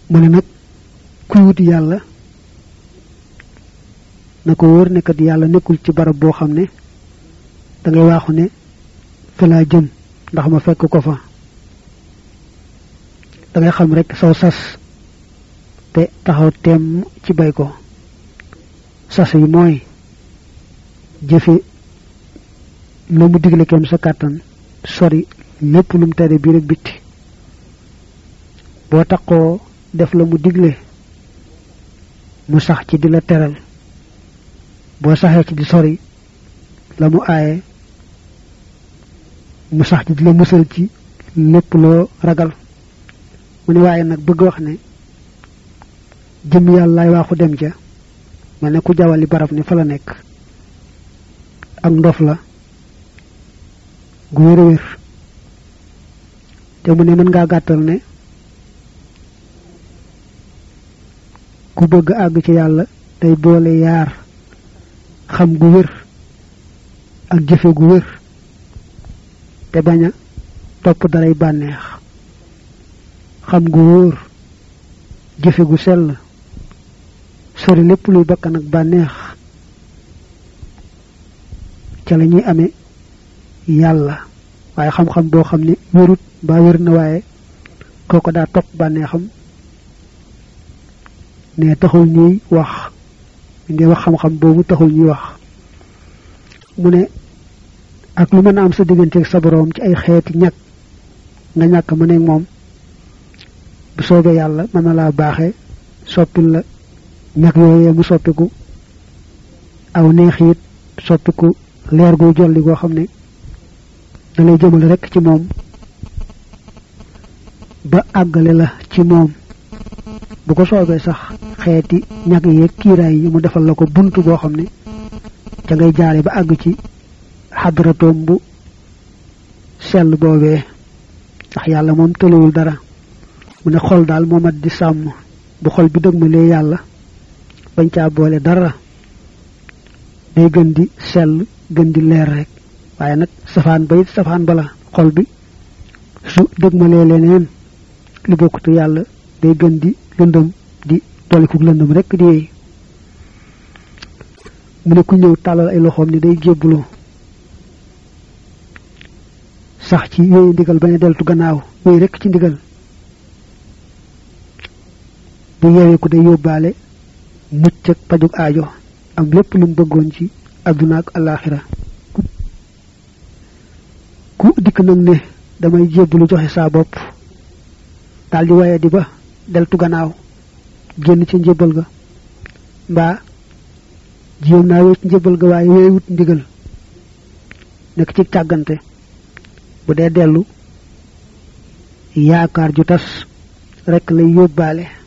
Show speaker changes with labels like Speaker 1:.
Speaker 1: mu ne nag kuy wuti yàlla na ko wóor ne kat yàlla nekkul ci barab boo xam ne da ngay waaxu ne fa laa jëm ndax ma fekk ko fa da ngay xam rek saw sas te taxaw teem ci bay ko sas yi mooy jëfe la mu digle kem sa kàttan sori lépp lu mu tere biir ak bitti boo taxoo def la mu digle mu sax ci di la teral boo saxee ci di sori la mu aaye mu sax ci di la musal ci lépp loo ragal mu ne waaye nag bëgg wax ne jëm yàllaay waaxu dem ja mel ne ku jawali barab ni fa la nekk ak ndof la gu wér a wér te mu ne mën ngaa gàttal ne ku bëgg àgg ci yàlla day boole yaar xam gu wér ak jëfe gu wér te bañ a topp daray bànneex xam gu wóor jëfe gu sell sori lépp luy bakkan ak bànneex ca la ñuy amee yàlla waaye xam-xam boo xam ne wérut ba wér na waaye kooko daa topp bànneexam ne taxul ñuy wax ngi wax xam-xam boobu taxul ñuy wax mu ne ak lu mën a am sa digganteeg sa boroom ci ay xeeti ñàkk nga ñàkk mu nekk moom bu soobee yàlla mën na laa baaxe soppil la ñàkk yooyee mu soppiku aw neexiit soppiku leer gu jolli goo xam ne da lay jëmale rekk ci moom ba àggale la ci moom bu ko soobee sax xeeti ñag yeeg kiiraay yi mu defal la ko bunt boo xam ne ca ngay jaare ba àgg ci xadratoom bu sell boobee ndax yàlla moom tëlewul dara mu ne xol daal moo mat di sàmm bu xol bi dëgmalee yàlla bañ caa boole dara day gën di sell gën di leer rek waaye nag safaan ba it safaan bala xol bi su dëgmalee leneen li bokkutu yàlla day gën di lëndëm di dolikuk lëndëm rek di yéey mu ne ku ñëw tàllal ay loxoom ni day jébbulu sax ci yooyu ndigal bañ a deltu gannaaw yooyu rek ci ndigal bu yeewee ku day yóbbaale mucc ak pajug aajo am lépp lu mu bëggoon ci àdduna ak alaaxira ku dikk nag ne damay jébbulu joxe saa bopp daal di waye di ba deltu gannaaw génn ci njëbbal ga mbaa jéem naa wéet njëbbal ga waaye wéy wut ndigal nekk ci càggante bu dee dellu yaakaar ju tas rekk lay yóbbaale